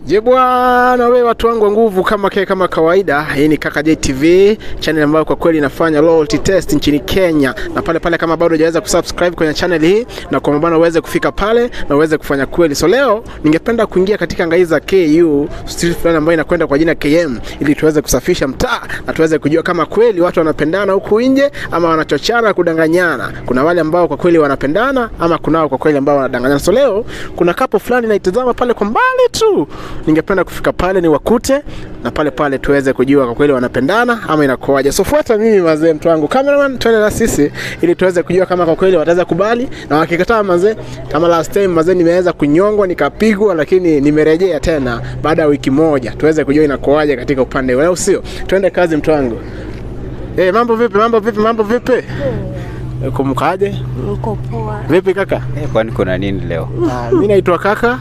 Je bwana, we watu wangu wa nguvu, kama ke kama kawaida, hii ni Kaka J TV channel ambayo kwa kweli inafanya loyalty test nchini Kenya, na pale pale, kama bado hujaweza kusubscribe kwenye channel hii, na kwa maana uweze kufika pale na uweze kufanya kweli. So leo ningependa kuingia katika ngai za KU street fulani ambayo inakwenda kwa jina KM, ili tuweze kusafisha mtaa na tuweze kujua kama kweli watu wanapendana huku nje ama wanachochana kudanganyana. Kuna wale ambao kwa kweli wanapendana ama kunao kwa kweli ambao wanadanganyana. So leo kuna kapo fulani naitazama pale kwa mbali tu ningependa kufika pale ni wakute na pale pale tuweze kujua kwa kweli wanapendana ama inakuwaje. So fuata mimi mazee, mtu wangu cameraman, twende na sisi ili tuweze kujua kama kwa kweli wataweza kubali, na wakikataa mazee, kama last time mazee, nimeweza kunyongwa nikapigwa, lakini nimerejea tena baada ya wiki moja, tuweze kujua inakuwaje katika upande wao, sio? Twende kazi, mtu wangu. Eh, mambo vipi? Mambo vipi? Mambo vipi? Eh, Kumkaje? Niko poa. Vipi kaka? Eh, kwani kuna nini leo? Ah, mi naitwa kaka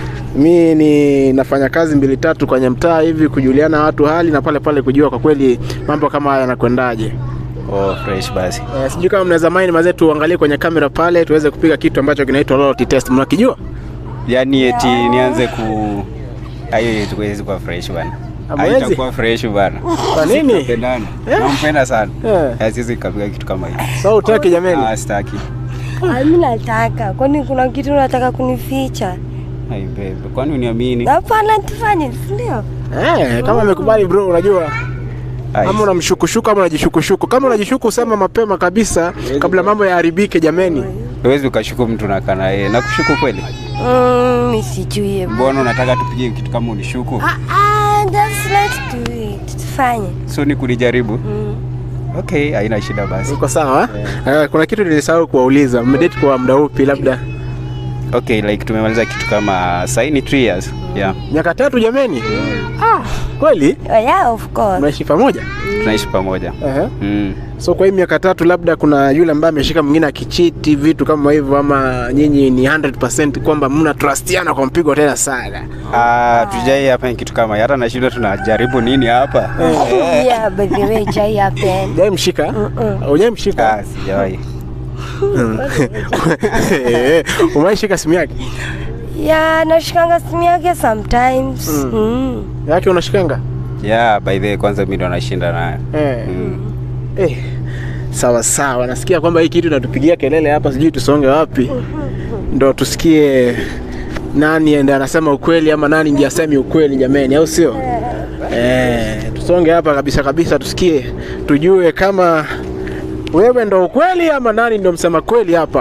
mi ni nafanya kazi mbili tatu kwenye mtaa hivi kujuliana watu hali na pale pale kujua kwa kweli mambo kama haya yanakwendaje. Oh, fresh basi. Eh, sijui kama mnaweza mind mazee tuangalie kwenye kamera pale tuweze kupiga kitu ambacho kinaitwa loyalty test. Mnakijua? Yaani eti nianze ku hiyo yetu huwezi kuwa fresh bana. Hamwezi? Haitakuwa fresh bana. Kwa nini? Pendana. Eh? Nampenda sana. Eh. Eh, siwezi kapiga kitu kama hiyo. Sasa utaki jameni? Ah, sitaki. Ah, Mimi nataka. Kwani kuna kitu unataka kunificha? Hai babe, kwani uniamini? Hapana, tufanye, si ndio? Eh, kama amekubali bro, unajua Ai, ama unamshukushuku ama unajishukushuku. Kama unajishuku sema mapema kabisa kabla mambo yaharibike jameni. Huwezi ukashuku mtu na kana yeye. Nakushuku kweli? Mm, mimi sijui. Mbona unataka tupige kitu kama unishuku? Ah, ah, just let's do it. Tufanye. So ni kunijaribu? Mm. Okay, haina shida basi. Uko sawa? Eh, kuna kitu nilisahau kuwauliza. Mmedate kwa muda upi labda? Okay, like tumemaliza kitu kama saini 3 years. Yeah. Miaka tatu jameni? Ah, kweli? Oh, yeah, of course. Mnaishi pamoja? Tunaishi pamoja. Ehe. Mm. So kwa hii miaka tatu labda kuna yule ambaye ameshika mwingine akichiti vitu kama hivyo, ama nyinyi ni 100% kwamba mna trustiana kwa mpigo tena sana? Ah, tujai hapa kitu kama hiyo. hata nashinda tunajaribu nini hapa? Yeah, by the way, jai happen. Hujai mshika? Hujai mshika? Ah, sijawahi. Umeishika simu yake? Yeah, nashikanga simu yake sometimes. Mm. Yake unashikanga? Yeah, by the way, kwanza mimi ndo nashinda nayo. Eh. Mm. Eh. Sawa sawa, nasikia kwamba hii kitu inatupigia kelele hapa, sijui tusonge wapi ndo tusikie nani ende anasema ukweli ama nani ndiye asemi ukweli jameni, au sio? Eh, tusonge hapa kabisa kabisa, tusikie tujue kama wewe ndo ukweli ama nani ndo msema kweli hapa.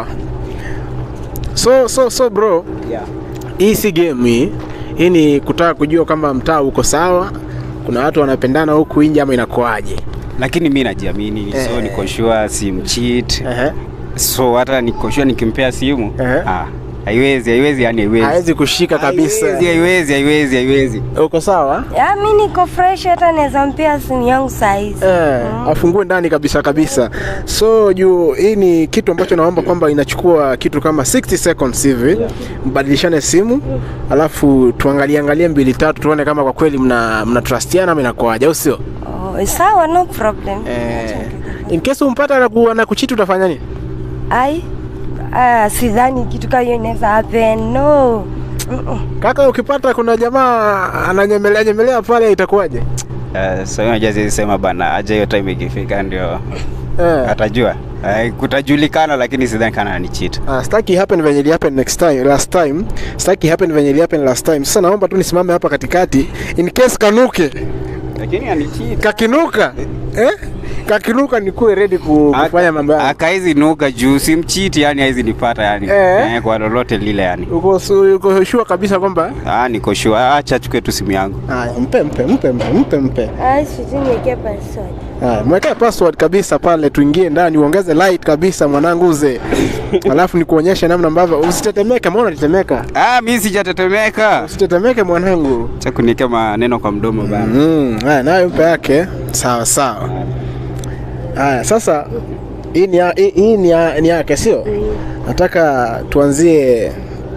So so so bro, Yeah. hii si game hii. Hii ni kutaka kujua kama mtaa uko sawa, kuna watu wanapendana huku nje ama inakuaje? Lakini mimi najiamini, so Eh. niko sure simcheat. Ehe. So hata niko sure nikimpea simu, Eh. ah, haiwezi, haiwezi yani haiwezi. Hawezi kushika kabisa. Haiwezi, haiwezi, haiwezi, haiwezi. Uko sawa? Yeah, mimi niko fresh hata naweza mpia simu yangu saizi. Eh, afungue ndani kabisa kabisa. So juu hii ni kitu ambacho naomba kwamba inachukua kitu kama 60 seconds hivi, mbadilishane simu, alafu tuangalie angalie mbili tatu, tuone kama kwa kweli mna mna trustiana ama inakuaje, au sio? Oh, sawa, no problem. Eh, in case umpata na ku, na kuchiti utafanya nini? Ai, ah, sidhani kitu kama hiyo inaweza happen. No. Mm-mm. Kaka, ukipata kuna jamaa ananyemelea nyemelea pale itakuwaje? Uh, so unajua siwezi sema bana, aje hiyo time ikifika ndio Eh. atajua. Uh, kutajulikana lakini sidhani kana ni cheat. Ah, staki happen venye ili happen next time last time. Staki happen venye ili happen last time. Sasa naomba tu nisimame hapa katikati in case kanuke. Lakini ani cheat. Kakinuka. Eh? Kakinuka nikuwe ready ku, kufanya mambo yangu. akaizi nuka juu simchiti yani haizi nipata yani Eh. eh, kwa lolote lile yani Uko su- uko sure kabisa kwamba ah, niko sure acha chukue tu simu yangu haya, mpe mpe mpe mpe mpe mpe. Ai, sijui niwekee password. Haya, mwekee password kabisa pale, tuingie ndani, uongeze light kabisa mwanangu uze. Alafu nikuonyeshe namna ambavyo usitetemeke, mbona unatetemeka? ah, mi sijatetemeka Usitetemeke mwanangu. cha kuniwekea maneno kwa mdomo bana Mm, haya nayo mpe yake. Sawa sawa. Haya, sasa hii ni ya- hii- hii ni ya- ni yake sio? Nataka tuanzie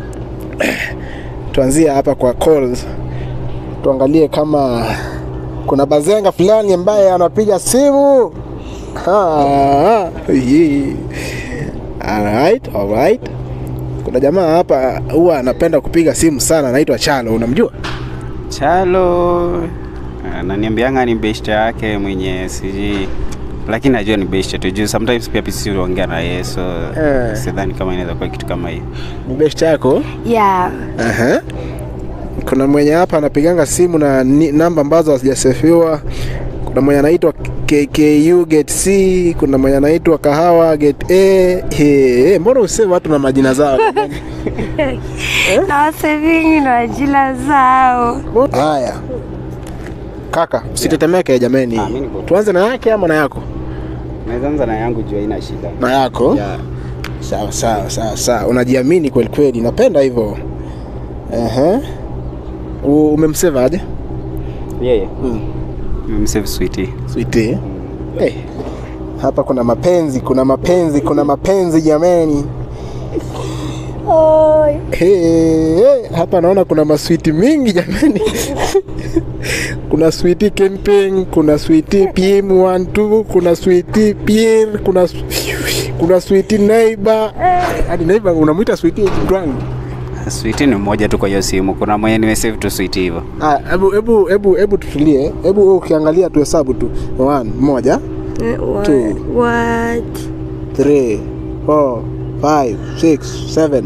tuanzie hapa kwa calls. Tuangalie kama kuna bazenga fulani ambaye anapiga simu. Ah, hii. Alright, alright. Kuna jamaa hapa huwa anapenda kupiga simu sana, anaitwa Chalo, unamjua? Chalo ananiambianga ni beshte yake mwenye sijui lakini najua ni beshte tu juu sometimes pia pisi huongea na yeye so Eh. sidhani kama inaweza kuwa kitu kama hiyo Ni best yako? Yeah. Aha. Kuna mwenye hapa anapiganga simu na ni, namba ambazo hazijasefiwa. Kuna mwenye anaitwa KKU Gate C, kuna mwenye anaitwa Kahawa Gate A. He, he, mbona useme watu na majina zao? Na wasevingi na jila zao. Haya. Kaka, usitetemeke jameni. Ah, mimi niko- Tuanze na yake ama na yako? naweza anza na yangu juu haina shida Na yako? yeah. Sawa sawa sawa sawa. Unajiamini kweli kweli. Napenda hivyo. Ehe. U- Umemsave aje? yeye Mm. msave sweetie Sweetie. Hey. Hapa kuna mapenzi, kuna mapenzi, kuna mapenzi jameni. Oi. Hey, hey. Hapa naona kuna maswiti mingi jameni. kuna switi Kenping, kuna switi PM12, kuna switi Pierre, kuna kuna switi neighbor. Hadi neighbor unamwita switi mtu wangu. sweetie ni mmoja tu kwa hiyo simu kuna mwenye nimesave tu sweetie hivyo Ah, hebu hebu hebu hebu tutulie. Hebu wewe ukiangalia tu hesabu tu. One, moja, What? Two. What? three, four, five, six, seven.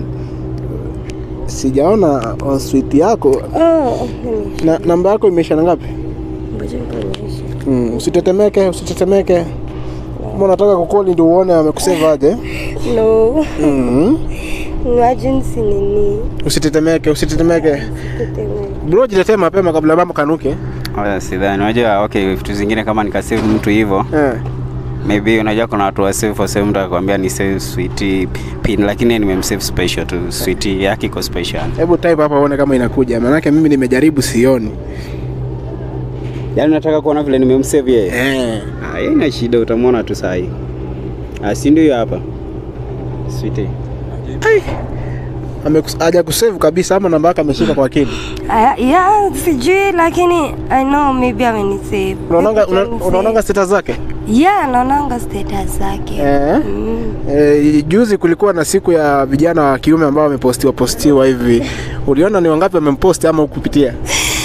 Sijaona on suite yako Oh. na namba yako imeisha na ngapi? Ngoja nikuonyeshe. Mm, usitetemeke, usitetemeke. Kama unataka kukoli ndio uone amekusave aje. No. Mm. Emergency nini? Usitetemeke, usitetemeke. Tetemeke. Bro, jitetee mapema kabla mambo kanuke. Wala sidhani unajua okay vitu zingine kama nikasave mtu hivyo Eh. maybe unajua kuna watu wa save for save mtu akakwambia ni save sweetie pin lakini nimemsave special tu sweetie yake iko special Hebu type hapa uone kama inakuja. Maanake mimi nimejaribu sioni. yaani unataka kuona vile nimemsave yeye Eh. Ah, yeye ina shida utamwona tu sahi Ah, si ndio hiyo hapa sweetie Amekus- Haja kusave kabisa ama namba yake ameshika kwa akili. Ah, yeah, sijui lakini I know maybe amenisave. Unaonanga una- Maybe unaonanga status zake? Yeah, naonanga status zake. Eh. Mm. E, juzi kulikuwa na siku ya vijana wa kiume ambao wamepostiwa postiwa hivi. Uliona ni wangapi wamemposti ama ukupitia?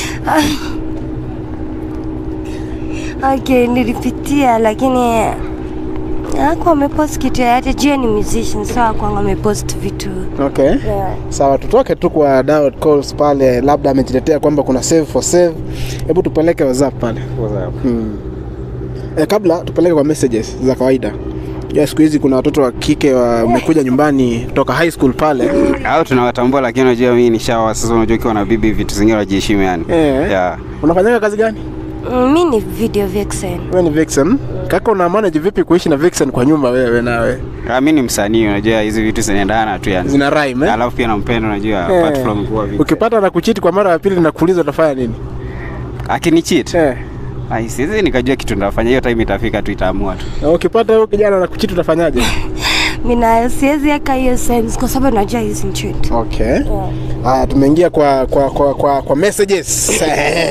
Okay, nilipitia lakini ako amepost kitu yoyote juu ni musician so akwanga amepost vitu Okay. yeah. Sawa, tutoke tu kwa Dial calls pale, labda amejiletea kwamba kuna save for save. Hebu tupeleke WhatsApp pale. Hmm. E, kabla tupeleke kwa messages za kawaida. Ya siku hizi kuna watoto wa kike wamekuja nyumbani kutoka high school pale. au tunawatambua lakini unajua mimi ni shawa sasa unajua ukiwa na bibi vitu zingine unajiheshimu yani Eh. yeah. Unafanyaga kazi gani? Mm, mi ni video vixen Wewe ni Vixen. Kaka una manage vipi kuishi na Vixen kwa nyumba wewe nawe? Ah, mi ni msanii unajua hizi vitu zinaendana tu yani Zina rhyme eh? alafu pia nampenda unajua Eh. apart from kuwa vipi Ukipata na kuchiti kwa mara ya pili na kuuliza utafanya nini? akini cheat Eh. ai siwezi nikajua kitu ndafanya hiyo time itafika tu itaamua tu Na ukipata huyo kijana na kuchiti utafanyaje? mi nayo siwezi eka hiyo sense kwa sababu najua hizi nchit Okay. Haya, tumeingia kwa kwa kwa kwa, kwa messages.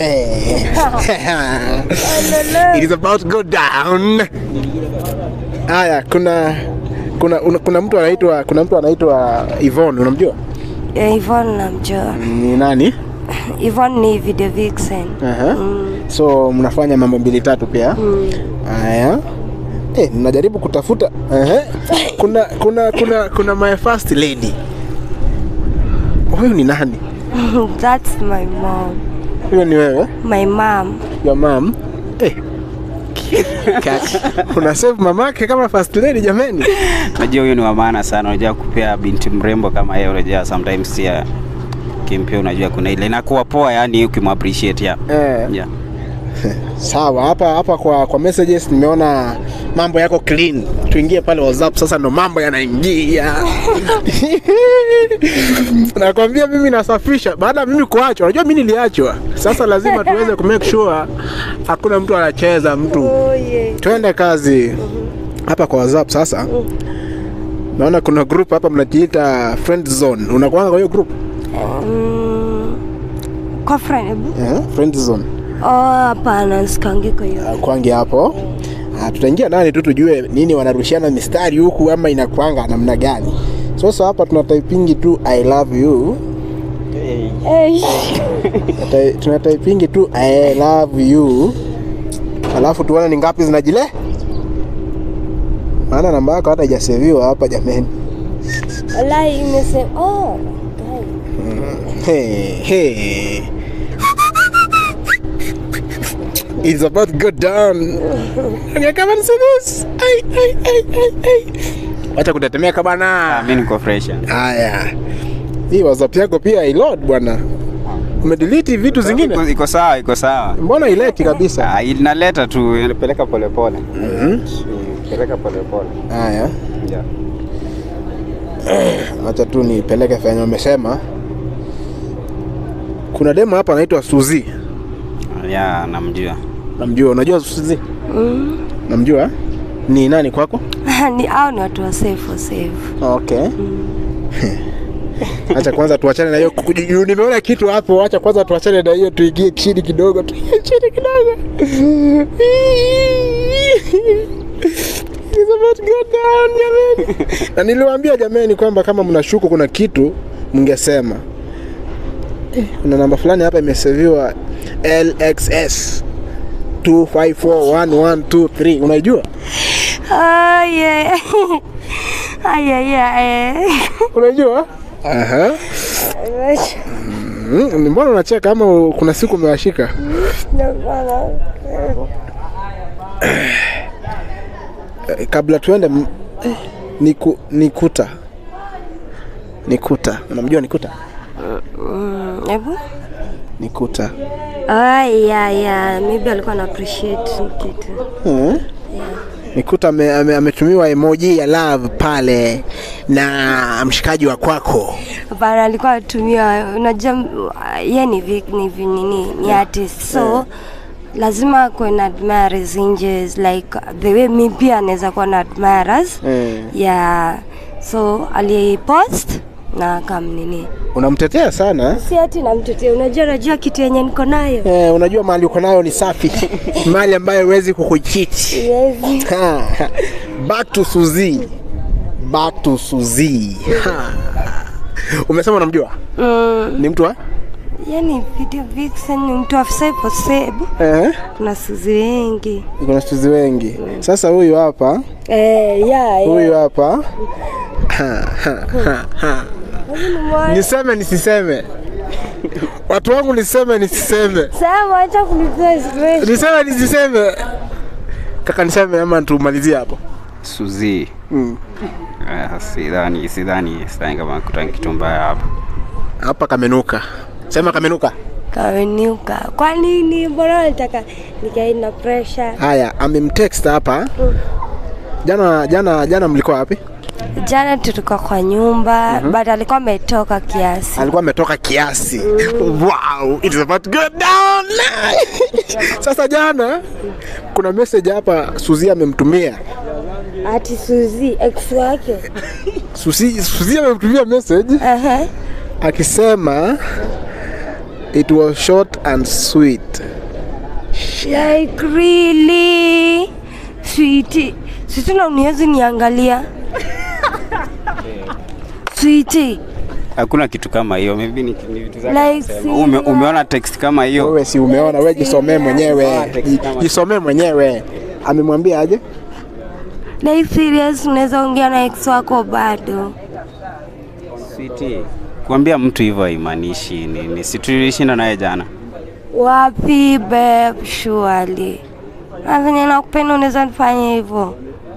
It is about to go down. Haya, kuna kuna una, kuna mtu anaitwa kuna mtu anaitwa Yvonne, unamjua? Ivon namjua Ni nani? Ivon ni video vixen Aha. mm. So mnafanya mambo mbili tatu pia. Mm. Haya. Eh, ninajaribu kutafuta. Ehe. Kuna kuna kuna kuna my first lady. Huyu ni nani? That's my mom Huyo ni wewe? my mom Your mom? Eh. Ka- Una save mamake kama first lady jameni. unajua huyo ni wa maana sana unajua kupea binti mrembo kama yeye unajua sometimes pia kimpia unajua kuna ile inakuwa poa yani ukimappreciate ya Eh. yeah. Sawa, hapa hapa kwa kwa messages nimeona mambo yako clean. Tuingie pale WhatsApp sasa ndo mambo yanaingia. Nakwambia mimi nasafisha baada ya mimi kuachwa. Unajua mimi niliachwa. Sasa lazima tuweze ku make sure hakuna mtu anacheza mtu. oh, yeah. Twende kazi. Hapa kwa WhatsApp sasa. Naona kuna group hapa mnajiita friend zone. Unakuanga kwa hiyo group? mm. kwa friend hebu? Eh, friend zone. oh hapana sikangi kwa hiyo kwangi hapo Ah, tutaingia ndani tu tujue nini wanarushiana mistari huku ama inakwanga namna gani sasa hapa tuna typingi tu i love you hey. Tunata- tunataipingi tu I love you, alafu tuone ni ngapi zinajile, maana namba yako hata haijaseviwa hapa jameni. Wallahi imesema oh. Hey, hey. It's about to go down. Okay, come and see this. Ay, ay, ay, ay, ay. Wacha kutetemeka Ah, bana. mimi niko fresh. Haya. Hii WhatsApp yako pia ilod bwana. Umedelete vitu zingine? Iko, iko sawa, iko sawa. Mbona ileti kabisa? Ah, inaleta tu inapeleka polepole. Mhm. Peleka polepole. Haya. Yeah. Acha tu nipeleke fenye umesema. Kuna demo hapa anaitwa Suzi. Ya, namjua. Namjua, unajua Suzi? Namjua? Ni nani kwako? ni au ni watu wa safe safe. Okay. Acha kwanza tuachane na hiyo kuju- nimeona kitu hapo, acha kwanza tuachane na hiyo tuingie chini kidogo, tuingie chini kidogo. It's about to go down, jameni. Na niliwaambia jameni kwamba kama mnashuku kuna kitu mngesema. Eh, Kuna namba fulani hapa imeseviwa LXS 2541123 unaijua? Ah, yeah. Ah, yeah, yeah, eh. Unajua? Aha. Mm, mbona unacheka kama kuna siku umewashika? Eh, Kabla tuende m- eh, niku, nikuta nikuta, unamjua nikuta? Mm, Hebu. Nikuta Ah, yeah, yeah. Maybe alikuwa na appreciate kitu. hmm? Nikuta ame- ame- ametumiwa emoji ya love pale na mshikaji wa kwako. Hapana, alikuwa anatumia unajua uh, yeye ni vi- ni vi- nini ni artist so lazima kuwe na admirers nje like the way mi pia anaweza kuwa na admirers Mm. yeah so alipost na akamnini Unamtetea sana eh? si ati namtetea unajua unajua kitu yenye niko nayo Eh, unajua mali uko nayo ni safi, mali ambayo huwezi kukuchiti. yes. Ha, ha. Back to Suzi. Back to Suzi. Ha. Umesema unamjua? mm, Ni mtu wa? yani video vixen ni mtu afisaipo sebu Eh. kuna suzi wengi Kuna Suzi wengi. Sasa huyu hapa, eh, yeah, huyu yeah. hapa. Ha, ha, ha, ha. Niseme nisiseme? Watu wangu niseme nisiseme? Sema acha kunipea stress. Niseme nisiseme? Kaka niseme ama tumalizie hapo? Suzi. Mm. Uh, sidhani, sidhani, sidhani kama kuta kitu mbaya hapo. Hapa kamenuka. Sema kamenuka. Kaweniuka. Kwa nini? Mbona nataka nikae na pressure? Haya, amemtext hapa. Jana jana jana mlikuwa wapi? Jana tulikuwa kwa nyumba but alikuwa ametoka kiasi. Alikuwa ametoka kiasi. Wow, it is about to go down. Sasa jana kuna message hapa Suzi amemtumia. Ati Suzi ex wake. Suzi Suzi amemtumia message Aha. akisema it was short and sweet. Like really? Sweetie. Sisi na uniwezi niangalia. Sweetie. Hakuna kitu kama hiyo, maybe ni, ni vitu zake Like kusema. Ume, sina- umeona text kama hiyo? Wewe si umeona, wewe jisomee mwenyewe. Ji- Jisomee mwenyewe. Amemwambia aje? Like serious unaweza ongea na ex wako bado. Sweetie. Kuambia mtu hivyo haimaanishi nini. Si tulishinda naye jana. Wapi babe, surely. Na venye nakupenda unaweza nifanya hivyo.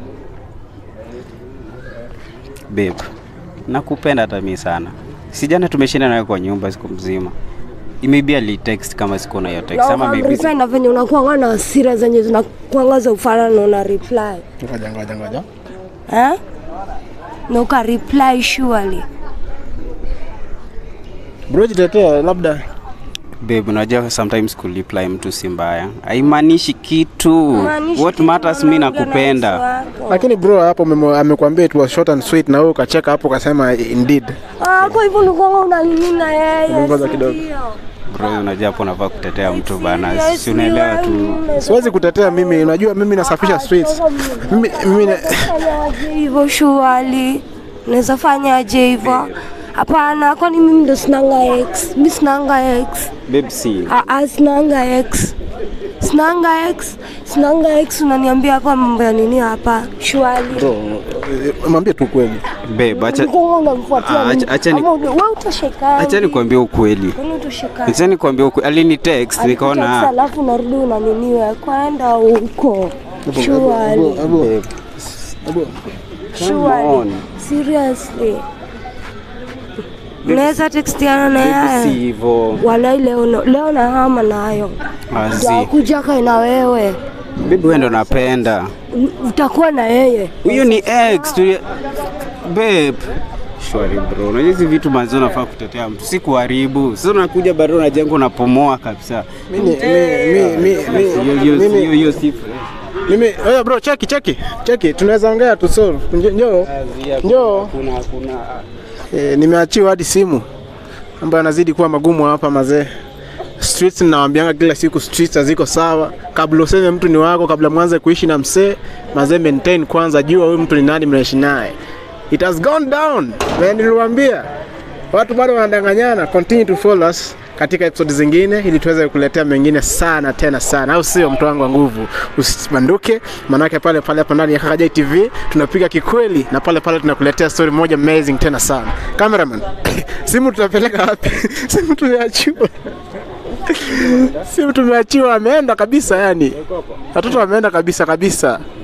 Babe. Nakupenda hata mimi sana. Si jana tumeshinda naye kwa nyumba siku mzima. Maybe ali text kama siko na hiyo text ama maybe reply na venye unakuanga na hasira zenye zinakuanga za ufanano na reply. Ngoja ngoja ngoja. Eh? Na uka reply surely. Bro, jitetea labda Babe, unajua sometimes kureply mtu si mbaya, haimaanishi kitu. Maanisha What kitu matters, mi unaongea na nakupenda. ex wako. lakini bro hapo umemo- amekwambia it was short and sweet na wewe ukacheka hapo ukasema indeed. Ah, kwa hivyo ulikuwa unanini na yeye. Ngoja si kidogo. ndio? Bro, unajua hapo unafaa kutetea mtu bana, Serious, si unaelewa tu. yani, Siwezi kutetea mimi, unajua mimi nasafisha streets. Mimi mimi na- Fanyaje hivyo shuali? Unaweza fanyaje hivyo? Hapana, kwani mimi ndo sinanga ex? Mimi sinanga ex. Babe si. Ah, ah, sinanga ex. Sinanga ex. Sinanga ex unaniambia hapa mambo ya nini hapa? Shwali. Bro, eh, mwambie tu kweli. Babe, acha Ulikuwa unamfuatia Ah, nini? acha- acha ni- Ama wewe utoshekana. acha nikwambie ukweli. Kwani utoshekana? Acha nikwambie ukweli. Alini text Alikutext nikaona alafu unarudi unaniniwe kwenda huko. Abu, Shwali. abu, abu. Shwali. on. Seriously. Unaweza textiana na babe si yeye. hivyo. Walai leo na- leo na hama nayo. Azi. Nitakuja kai na wewe. Babe wewe ndo napenda. U- Utakuwa na yeye. Huyo ni ex tu. Babe. Shwari bro. Unajua hizi vitu manzo unafaa kutetea mtu. Si kuharibu. Sasa unakuja bado unajenga unapomoa kabisa. Mimi mi- mi- mi- mi- Hiyo hiyo mimi- hiyo hiyo si fresh. mimi oya bro cheki cheki cheki tunaweza ongea tu solve Njo- njoo njoo Kuna kuna e, nimeachiwa hadi simu ambayo anazidi kuwa magumu hapa mazee streets ninawaambianga kila siku streets haziko sawa kabla useme mtu ni wako kabla mwanze kuishi na msee mazee maintain kwanza jua huyu mtu ni nani mnaishi naye it has gone down na niliwaambia watu bado wanadanganyana continue to follow us katika episode zingine ili tuweze kuletea mengine sana tena sana au sio mtu wangu wa nguvu usibanduke manake pale pale hapa ndani ya Kakajai TV tunapiga kikweli na pale pale tunakuletea story moja amazing tena sana cameraman simu tutapeleka wapi simu tumeachiwa simu tumeachiwa ameenda kabisa yani watoto wameenda kabisa kabisa